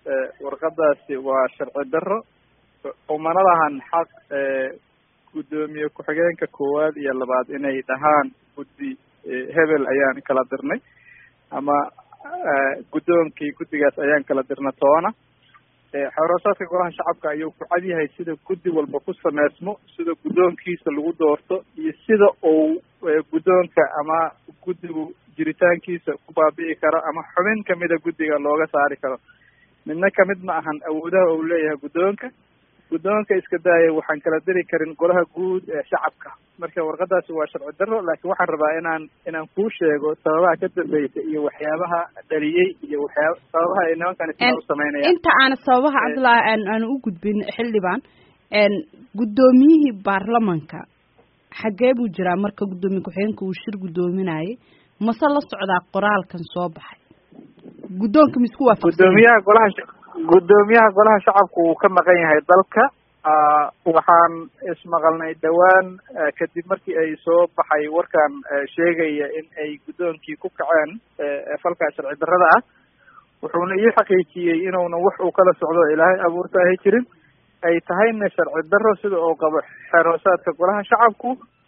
warqadaasi waa sharci daro umana lahan xaq guddoomiye ku-xigeenka koowaad iyo labaad inay dhahaan guddi hebel ayaan kala dirnay ama guddoonkii guddigaas ayaan kala dirna toona xoroosaadka golaha shacabka ayuu ku cad yahay sida guddi walba ku sameysmo sida guddoonkiisa lagu doorto iyo sida uu guddoonka ama guddigu jiritaankiisa ku baabi'i karo ama xubin kamida guddiga looga saari karo midna kamid ma ahan awoodaha uu leeyahay guddoonka guddoonka iska daaya waxaan kala diri karin golaha guud ee shacabka marka warqadaasi waa sharci daro laakiin waxaan rabaa inaan inaan kuu sheego sababaha ka dambeysa iyo waxyaabaha dhaliyey iyo waxyaaba sababaha ay nimankan isla u sameynayaan inta aana sababaha cabdullaahi aan aan u gudbin xildhibaan guddoomiyihii baarlamanka xaggee buu jiraa marka guddoomiye ku-xigeenka uu shir guddoominayay mase la socdaa qoraalkan soo baxay guddoonka ma isku waafaqsan guddoomiyaha golaha guddoomiyaha golaha shacabku wuu ka maqan yahay dalka waxaan ismaqalnay dhowaan kadib markii ay soo baxay warkan sheegaya in ay guddoonkii ku kaceen falkaa sharci darrada ah wuxuuna ii xaqiijiyey inuuna wax uu kala socdo ilaahay abuurta ahay jirin ay tahayna sharci darro sida uu qabo xeroosaadka golaha shacabku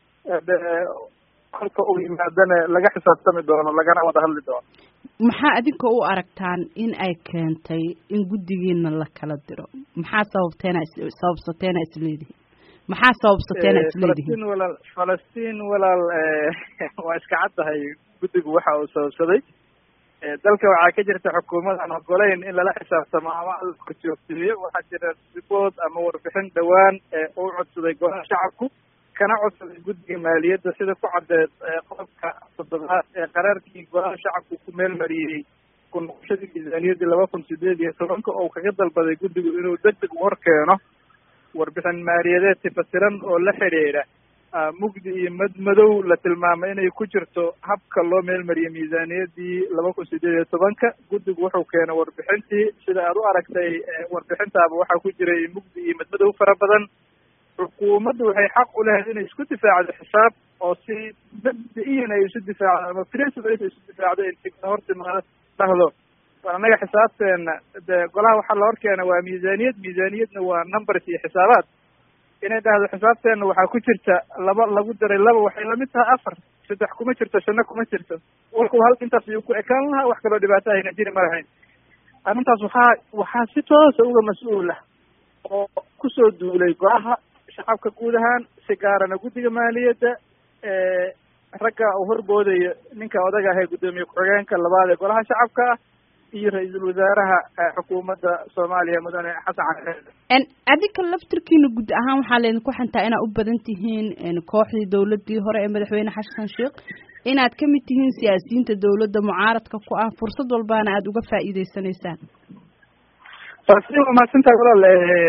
kolka uu yimaadana laga xisaabtami doono lagana wada hadli doono maxaa adinka u aragtaan in ay keentay in guddigiina la kala diro maxaa sababteena sababsateena isleedihin maxaa sababsateena isleedihin falastiin walaal falastiin walaal waa iska caddahay guddigu waxa uu sababsaday dalka waxaa ka jirta xukuumad aan ogolayn in lala xisaabtamo ama la joogteeyo waxaa jira ribood ama warbixin dhowaan uu codsaday golaha shacabku kana codsaday guddiga maaliyadda sida ku caddeed qodobka toddobaad ee qaraarkii golaha shacabku ku meel mariyey ku noqoshadii miisaaniyaddii laba kun sideed iyo tobanka oo kaga dalbaday guddigu inuu deg deg hor keeno warbixin maaliyadeed tifasiran oo la xidhiidha mugdi iyo madmadow la tilmaamay inay ku jirto habka loo meelmariyey miisaaniyaddii laba kun sideed iyo tobanka guddigu wuxuu keenay warbixintii sida aad u aragtay warbixintaaba waxaa ku jiray mugdi iyo madmadow fara badan xukuumaddu waxay xaq u lehayd inay isku difaacdo xisaab oo si mabda-iyan ay isu difaacdo ama principle ay isu difaacdo intigna hortimaado dhahdo annaga xisaabteena de golaha waxaa la horkeena waa miisaaniyad miisaaniyadna waa numbers iyo xisaabaad inay dhahdo xisaabteena waxaa ku jirta laba lagu daray laba waxay lamid tahay afar saddex kuma jirto shanno kuma jirto walku hal intaas ayuu ku ekaan lahaa wax kaloo dhibaato ayna jiri ma lahayn arrintaas waxaa waxaa si toosa uga mas-uula oo kusoo duulay golaha shacabka guud ahaan si gaarana guddiga maaliyadda ragga uu horboodayo ninka odaga ah ee guddoomiye ku-xigeenka labaad ee golaha shacabka ah iyo ra-iisul wasaaraha xukuumadda soomaaliya mudane xasan cali adinka laftirkiina guud ahaan waxaa laydinku xantaa inaad u badan tihiin kooxdii dawladii hore ee madaxweyne xasan sheekh inaad ka mid tihiin siyaasiyiinta dawladda mucaaradka ku ah fursad walbaana aada uga faa'iideysanaysaan falastiin waa mahadsantahay walaal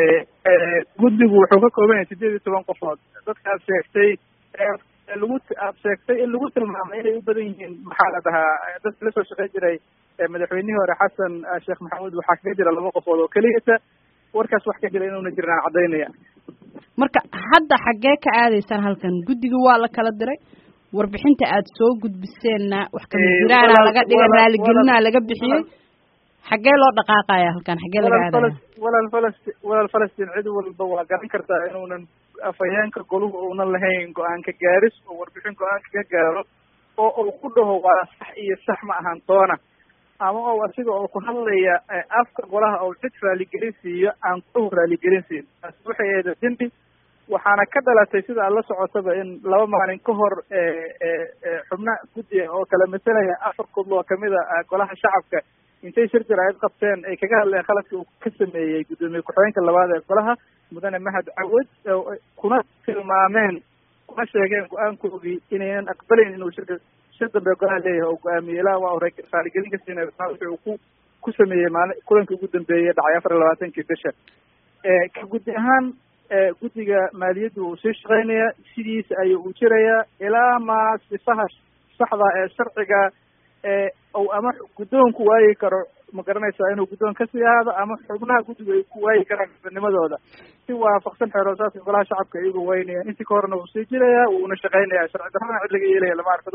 guddigu wuxuu ka kooban yahay sideed iyo toban qofood dadka aad sheegtay lagu aad sheegtay in lagu tilmaamay inay u badan yihiin maxaa la dhahaa dadka lasoo shaqeyn jiray madaxweynihii hore xasan sheekh maxamuud waxaa kaga jira laba qofood oo keliyata warkaas wax ka jira inuuna jirin aan caddaynaya marka hadda xaggee ka aadaysaan halkan guddiga waa la kala diray warbixinta aad soo gudbiseenna wax kamajiraana laga dhigay raaligelinaa laga bixiyey xaggee loo dhaqaaqaya halkan xaggee laga aadaya walaal falasti walaal falastiin cid walba waa garan kartaa inuunan afhayeenka goluhu uunan lahayn go-aanka gaaris oo warbixin go-aanka ka gaaro oo uu ku dhaho waa sax iyo sax ma ahan toona ama oo asiga oo ku hadlaya afka golaha oo cid raaligelin siiyo aan kuhu raaligelin siin taasi waxay ahayd dembi waxaana ka dhalatay sida aad la socotaba in laba maalin ka hor xubna guddiga oo kala masalaya afar kudloo kamida golaha shacabka intay shir jaraa'id qabteen ay kaga hadleen khaladka uu ka sameeyey guddoomiye ku-xigeenka labaad ee golaha mudane mahad cawad kuna tilmaameen kuna sheegeen go-aankoodii inaynan aqbalayn inuu shirka shir dambe golaha leeyahay oo go-aamiye ilaa waa hore raaligelin ka siinay wixii uu ku ku sameeyey maalin kulankii ugu dambeeyey dhacay afar iyo labaatankii bisha ka guddi ahaan guddiga maaliyaddu uu sii shaqeynaya sidiisa ayuu u jirayaa ilaa maa sifaha saxda ee sharciga ou ama guddoonku waayi karo ma garanaysaa inuu guddoon kasii ahaado ama xubnaha guddigu ay ku waayi karaan xubnimadooda si waafaqsan xeeroosaadka golaha shacabka iyagoo waynayaan intii ka horena wuu sii jirayaa wuuna shaqeynayaa sharci darrana cid laga yeelaya lama arko